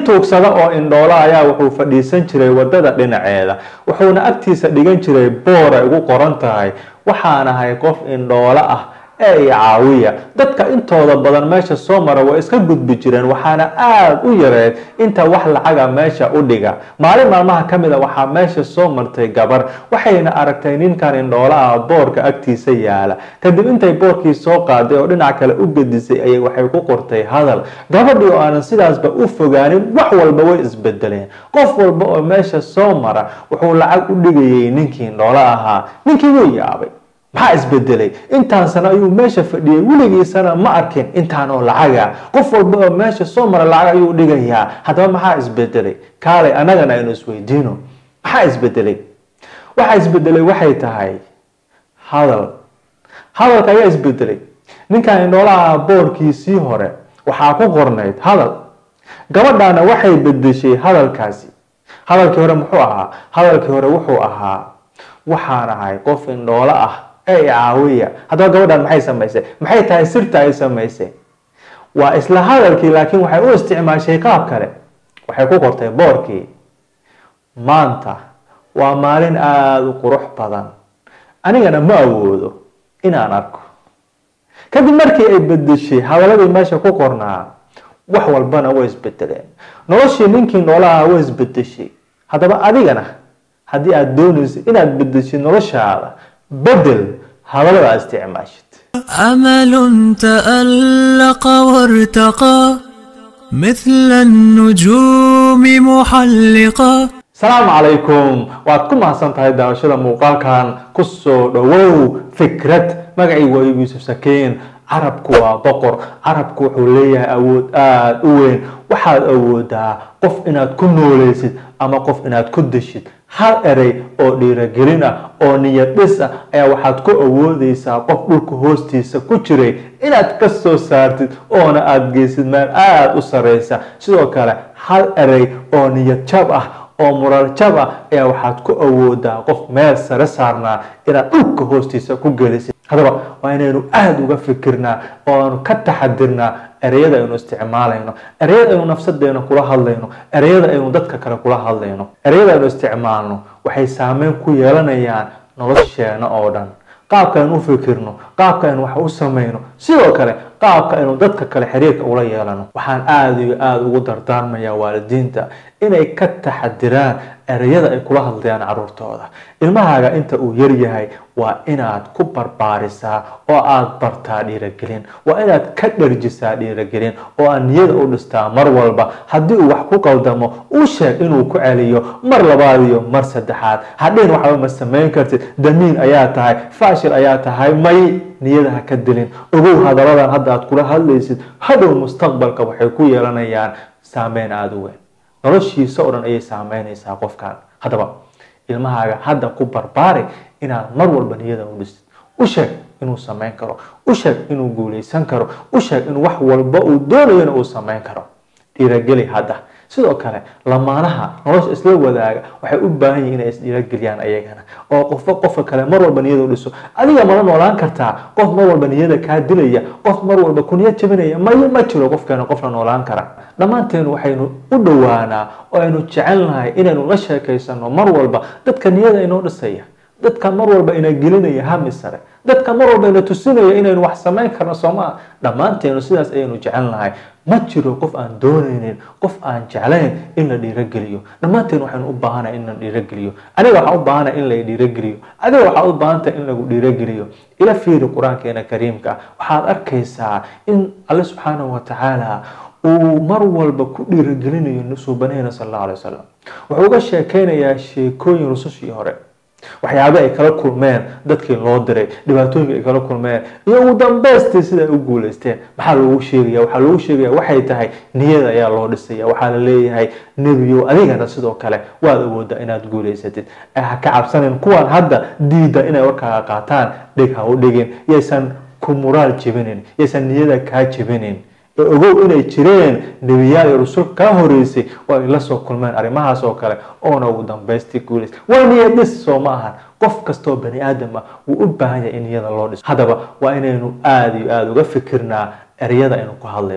tuugsada oo indhoola ayaa wuxuu fadhiisan jiray wadada dhinaceeda wuxuuna agtiisa dhigan jiray boor ay ugu qoran tahay waxaan ahay qof indhoolo ah ee i caawiya dadka intooda badan meesha soo mara way iska gudbi jireen waxaana aada u yareed inta wax lacaga meesha u dhiga maalin maalmaha ka mid a waxaa meesha soo martay gabar waxayna aragtay ninkan indhoolo ah boorka agtiisa yaala kadib intay boorkii soo qaaday oo dhinac kale u gedisay ayay waxay ku qortay hadal gabadhii oo aanan sidaasba u fogaanin wax walba way isbedeleen qof walba oo meesha soo mara wuxuu lacag u dhigayay ninkii indhoolo ahaa ninkii wuu yaabay maxaa isbedelay intaan sano ayuu meesha fadhiyay weligiisana ma arkin intaan oo lacaga qof walba oo meesha soo mara lacag ayuu dhigayaa haddaba maxaa isbedelay kaalay annagana aynu isweydiino maxaa isbedelay waxaa isbedelay waxay tahay hadal hadalka ayaa isbedelay ninkan indhoolaha boorkiisii hore waxaa ku qornayd hadal gabadhaana waxay bedeshay hadalkaasi hadalkii hore muxuu ahaa hadalkii hore wuxuu ahaa waxaan ahay qof indhoolo ah ee caawiya haddaba gabadhan maxay samaysay maxay tahay sirta ay samaysay waa isla hadalkii laakiin waxay u isticmaashay qaab kale waxay ku qortay boorkii maanta waa maalin aada u qurux badan anigana ma awoodo inaan arko kadib markii ay bedeshay hadaladii meesha ku qornaa wax walbana way isbedeleen noloshii ninkii noolaha way isbedeshay haddaba adigana haddii aada doonayso inaad bedeshid noloshaada bedel hadallada aad isticmaashid أمل تألق وارتقى مثل النجوم محلقا asalaamu calaykum waad ku mahadsan tahay daawashada muuqaalkan kusoo dhowow fikrad magacii waa yuusuf sakiin carabku waa boqor carabku wuxuu leeyahay awood aada u weyn waxaad awoodaa qof inaad ku nooleysid ama qof inaad ku deshid hal erey oo dhiiragelin ah oo niyad dhis ah ayaa waxaad ku awoodeysaa qof dhulka hoostiisa ku jiray inaad ka soo saartid oona aada geysid meel aada u sareysa sidoo kale hal erey oo niyad jab ah oo mural jab ah ayaa waxaad ku awoodaa qof meel sare saarnaa inaad dhulka hoostiisa ku gelisid haddaba waa inaynu aada uga fikirnaa oo aanu ka taxadirnaa ereyada aynu isticmaalayno ereyada aynu nafsadeena kula hadlayno ereyada aynu dadka kale kula hadlayno ereyada aynu isticmaalno waxay saameyn ku yeelanayaan nolosheena oo dhan qaabka aynu u fikirno qaabka aynu wax u samayno sidoo kale qaabka aynu dadka kale xiriirka ula yeelano waxaan aada iyo aada ugu dardaarmayaa waalidiinta inay ka taxadiraan ereyada ay kula hadlayaan caruurtooda ilmahaaga inta uu yaryahay waa inaad ku barbaarisaa oo aada bartaa dhiiragelin waa inaad ka dharjisaa dhiiragelin oo aad niyada u dhistaa mar walba haddii uu wax ku qaldamo u sheeg inuu ku celiyo mar labaad iyo mar saddexaad hadhihin waxba ma samayn kartid damiin ayaa tahay faashil ayaa tahay may niyada ha ka dilin ogow hadaladan hadda aad kula hadlaysid hadhow mustaqbalka waxay ku yeelanayaan saameyn aada u weyn noloshiisa oo dhan ayay saameynaysaa qofkan haddaba ilmahaaga hadda ku barbaari inaad mar walba niyada u dhisid u sheeg inuu samayn karo u sheeg inuu guuleysan karo u sheeg in wax walba uu doonayona uu samayn karo dhiirageli hadda sidoo kale lamaanaha nolosha isla wadaaga waxay u baahan yihin inay isdhiirageliyaan ayagana oo qofba qofka kale mar walba niyada u dhiso adiga mala noolaan kartaa qof mar walba niyada kaa dilaya qof mar walba ku niyad jabinaya mayo ma jiro qofkeena qofla noolaan kara dhammaanteen waxaynu u dhowaanaa oo aynu jecelnahay inaynu la sheekaysano mar walba dadka niyada inoo dhisaya dadka mar walba ina gelinaya hami sare dadka mar walba ina tusinaya inaynu wax samayn karno soomaa dhammaanteenu sidaas ayaynu jecelnahay ma jiro qof aan doonaynin qof aan jeclayn in la dhiirageliyo dhammaanteen waxaynu u baahanahay in la dhiirageliyo aniga waxaan u baahanahay in la dhiirageliyo adiga waxaad u baahantahay in lagu dhiirageliyo ila fiiri qur-aankeena kariimka ah waxaad arkaysaa in alle subxaanahu watacaala uu mar walba ku dhiiragelinayo suubanaheyna sal allahu alay wasalam wuxuu uga sheekeynayaa sheekooyin rusushii hore waxyaaba ay kala kulmeen dadkii loo diray dhibaatooyinka ay kala kulmeen iyo ugu dambeystii sida ay u guuleysteen maxaa loogu sheegaya waxaa loogu sheegaya waxay tahay niyada ayaa loo dhisaya waxaa la leeyahay nebiyow adigana sidoo kale waad awoodaa inaad guuleysatid ha ka cabsanin kuwan hadda diida inay warkaaga qaataan dhig ha u dhigin yaysan ku muraal jebinin yaysan niyada kaa jebinin ogow inay jireen nebiyaal iyo rusul kaa horeysay oo ay la soo kulmeen arrimahaas oo kale oona ugu dambaystii guuleys waa niyad dhis soo ma ahan qof kastoo bani aadam ah wuu u baahan yahay in niyada loo dhiso haddaba waa inaynu aada iyo aada uga fikirnaa ereyada aynu ku hadlayno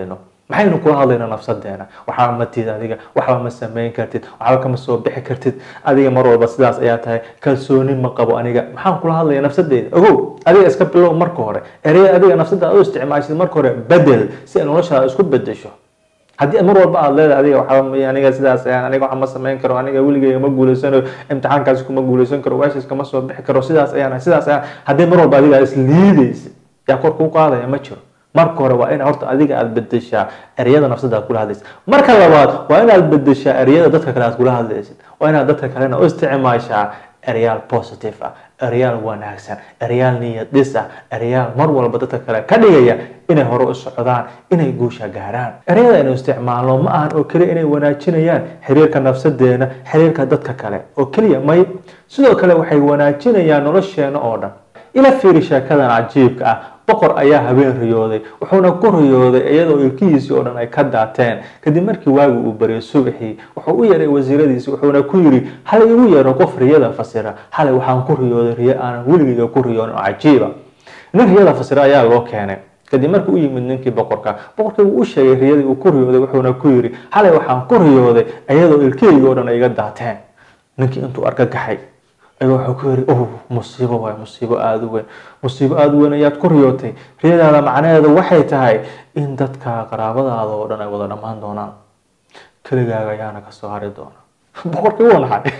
maxaynu kula hadlaynaa nafsadeena waxba ma tid adiga waxba ma samayn kartid waxba kama soo bixi kartid adiga mar walba sidaas ayaa tahay kalsooni ma qabo aniga maxaan kula hadlaya nafsadeeda ogow adiga iska bilow marka hore ereyada adiga nafsadaada u isticmaashid marka hore bedel si ay noloshaada isku bedesho haddii mar walba aad leedahay adiga waxba ma aniga sidaas ayaan aniga waxa ma samayn karo aniga weligeyga ma guuleysanayo imtixaankaasi kuma guuleysan karo weeshaas kama soo bixi karo sidaas ayaan sidaas ayaan haddii mar walba adiga is liidaysid yaa kor kuu qaadaya ma jiro marka hore waa in horta adiga aad bedeshaa ereyada nafsada aad kula hadlaysid marka labaad waa inaad bedeshaa ereyada dadka kale aad kula hadlaysid waa inaad dadka kalena u isticmaashaa ereyaal positive ah ereyaal wanaagsan ereyaal niyad dhis ah ereyaal mar walba dadka kale ka dhigaya inay hore u socdaan inay guusha gaaraan ereyada aynu isticmaalno ma ahan oo keliya inay wanaajinayaan xiriirka nafsadeena xiriirka dadka kale oo keliya may sidoo kale waxay wanaajinayaan nolosheena oo dhan ila fiiri sheekadan cajiibka ah boqor ayaa habeen riyooday wuxuuna ku riyooday iyadoo ilkihiisii oo dhan ay ka daateen kadib markii waagi uu baryay subaxii wuxuu u yeeray wasiiradiisi wuxuuna ku yidhi hal igu yeero qof riyada fasira xalay waxaan ku riyooday riyo aanan weligeyga ku riyoonin oo cajiiba nin riyada fasira ayaa loo keenay kadib markii u yimid ninkii boqorka boqorkii wuu u sheegay riyadii uu ku riyooday wuxuuna ku yidhi xalay waxaan ku riyooday iyadoo ilkihayga oo dhan ay iga daateen ninkii intuu argagaxay ayuu wuxuu ku yidhi oh musiibo waay musiibo aada u weyn musiibo aada u weyn ayaad ku riyootay riyadaada macnaheedu waxay tahay in dadka qaraabadaada oo dhan ay wada dhammaan doonaan keligaaga ayaana ka soo hari doona boqorkii wuu naxay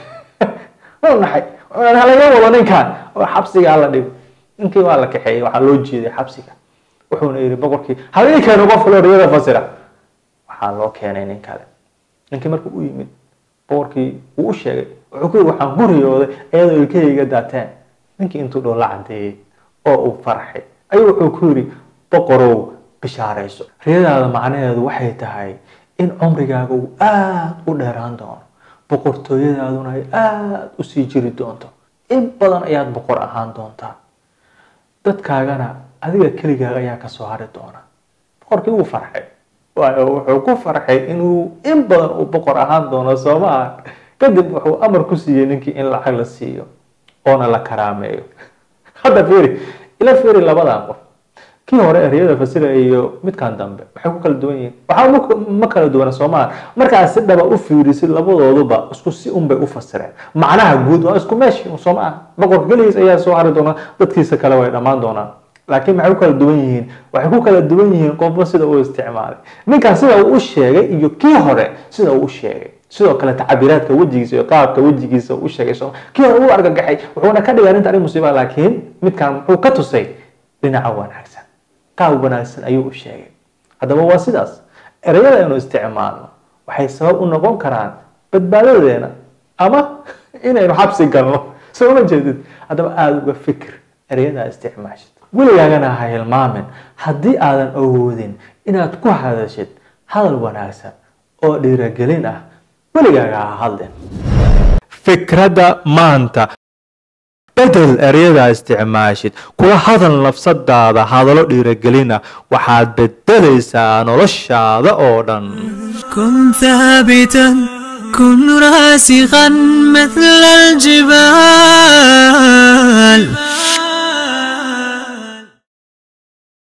wuu naxay halaga wado ninkan oo xabsiga hala dhigo ninkii waa la kaxeeyey waxaa loo jeeday xabsiga wuxuuna yidhi boqorkii halii keeno qof kaloo riyada fasira waxaa loo keenay nin kale ninkii markuu u yimid boqorkii wuu u sheegay wuxuu ku yidhi waxaan ku riyooday iyadoo ilkahayga daateen ninkii intuu dhow la cadeeyey oo uu farxay ayuu wuxuu ku yidhi boqorow bishaarayso riyadaada macnaheedu waxay tahay in cumrigaaga uu aada u dheeraan doono boqortooyadaaduna ay aada u sii jiri doonto in badan ayaad boqor ahaan doontaa dadkaagana adiga keligaaga ayaa kasoo hari doona boqorkii wuu farxay waayo wuxuu ku farxay inuu in badan uu boqor ahaan doono soo ma aha kadib wuxuu amar ku siiyey ninkii in lacag la siiyo oona la karaameeyo hadda fiiri ila fiiri labadan qof kii hore ereyada fasira iyo midkan dambe waxay ku kala duwan yihiin waxaa ma kala duwana soo maaha markaad si dhaba u fiirisid labadooduba isku si un bay u fasireen macnaha guud waa isku meeshi soo maaha boqorka keligiis ayaa soo hari doona dadkiisa kale way dhammaan doonaan laakiin maxay ku kala duwan yihiin waxay ku kala duwan yihiin qofba sida uu isticmaalay ninkan sida uu u sheegay iyo kii hore sida uu u sheegay sidoo kale tacabiraadka wejigiisa iyo qaabka wejigiisa uu sheegay soo kii hore uu argagaxay wuxuuna ka dhigay arrinta arrin musiiba laakiin midkan muxuu ka tusay dhinaca wanaagsan qaab wanaagsan ayuu u sheegay haddaba waa sidaas ereyada aynu isticmaalno waxay sabab u noqon karaan badbaadadeena ama inaynu xabsi galno soo ma jeedid haddaba aada uga fikir ereyadaa isticmaashid weligaagana ha hilmaamin haddii aadan awoodin inaad ku hadashid hadal wanaagsan oo dhiiragelin ah weligaaga ha hadlin fikradda maanta bedel eryadaa isticmaashid kula hadal nafsadaada hadallo dhiiragelin ah waxaad bedelaysaa noloshaada oo dhan كن ثابتا كن راسخا مثل الجبال